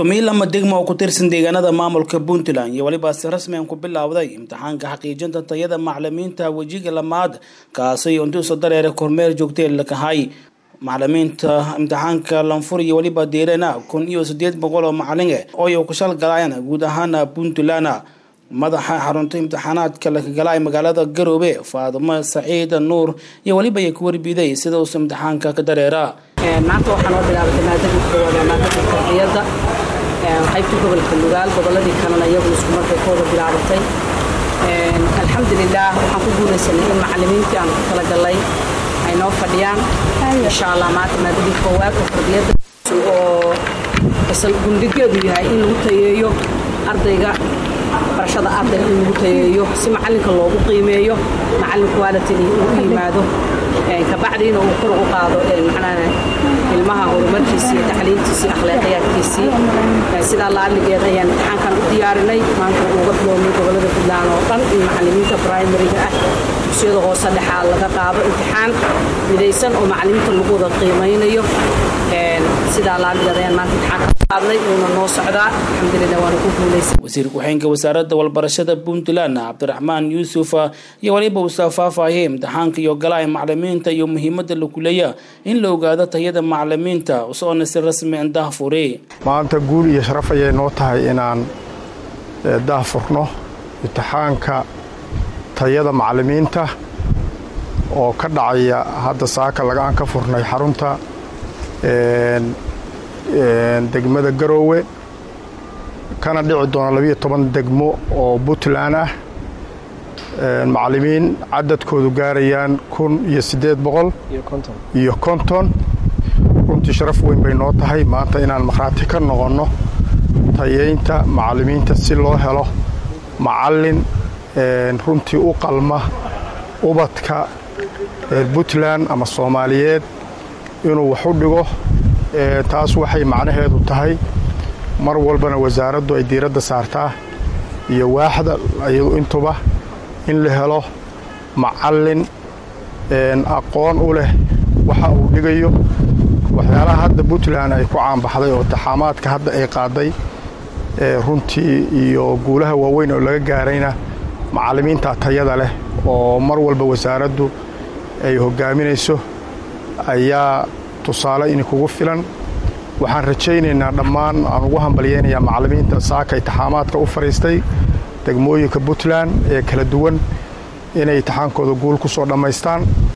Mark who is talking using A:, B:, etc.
A: tumiilama degma oo ku tirsan deegaanada maamulka puntland iyo weliba si rasmian ku bilowday imtixaanka xaqiijinta tayada macalimiinta wejiga lamaad kaasi untuusa dareere kormeer joogtee lakahay macalimiinta imtixaanka lanfur iyo weliba deerana kun iyo sideed boqol oo macalin eh oo ay ku shalgalayaan guud ahaan puntland madaxa xarunta imtixaanaadka lakagalay magaalada garoobe faadimo saciid nuur iyo weliba ay ku warbiday sida uusa imtixaanka ka dareera
B: maanta waxaa noo bilaabatay maadadii koowaad waa maadadii tarbiyadda qaybtii gobolka lugaal goboladii kalena iyaguna isku markay kooda bilaabatay alxamdulilah waxaan ku guulaysanay in macalimiintii aan ku talagalay ay noo fadhiyaan insha allah maanta maadadii koowaad oo tarbiyadda oo asal gundhigeedu yahay in lagu tayeeyo ardayga barashada ardayga in lagu tayeeyo si macalinka loogu qiimeeyo macalin qualitini uu u yimaado kabacdiina uu kor u qaado macnaha ilmaha horumarkiisii iyo tacliintiisii akhlaaqiyaadkiisii sidaa laaligeed ayaan imtixaankan u diyaarinay maanta uga bilownay gobolada puntland oo dhan in macalimiinta primariga ah dugsiyada hoose dhexaa laga qaado imtixaan midaysan oo macalimiinta lagu wada qiimaynayo sidaa laaligeed ayaan maanta imtixaanka qaadnay uuna noo socdaa alxamdulilah waana ku guulaysan
A: wasiir ku-xeenka wasaaradda walbarashada puntland cabdiraxmaan yuusuf iyo weliba uusa faahfaahiyay imtixaanka iyo galaha macalimiinta iyo muhiimadda lakuleeya in la ogaado tayada macalimiinta usoona si rasmi an dahfuri
C: maanta guul iyo sharaf ayay noo tahay inaan dahfurno imtixaanka tayada macalimiinta oo ka dhacaya hadda saaka lagaan ka furnay xarunta degmada garoowe kana dhici doona labiyo toban degmo oo puntland ah macalimiin cadadkoodu gaarayaan kun iyo siddeed boqol iyo konton runtii sharaf weyn bay noo tahay maanta inaan makhraati ka noqonno tayeynta macalimiinta si loo helo macallin runtii u qalma ubadka puntland ama soomaaliyeed inuu wax u dhigo taas waxay macnaheedu tahay mar walbana wasaaraddu ay diiradda saartaa iyo waaxda iyadu intuba in la helo macallin aqoon u leh waxa uu dhigayo waxyaalaha hadda puntland ay ku caanbaxday oo taxaamaadka hadda ay qaaday runtii iyo guulaha waaweyn oo laga gaarayna macallimiinta tayada leh oo mar walba wasaaraddu ay hoggaaminayso ayaa tusaale inkugu filan waxaan rajaynaynaa dhammaan aan ugu hambalyaynayaa macallimiinta saaka itixaamaadka u fadhiistay degmooyinka puntland ee kala duwan inay itixaankooda guul ku soo dhammaystaan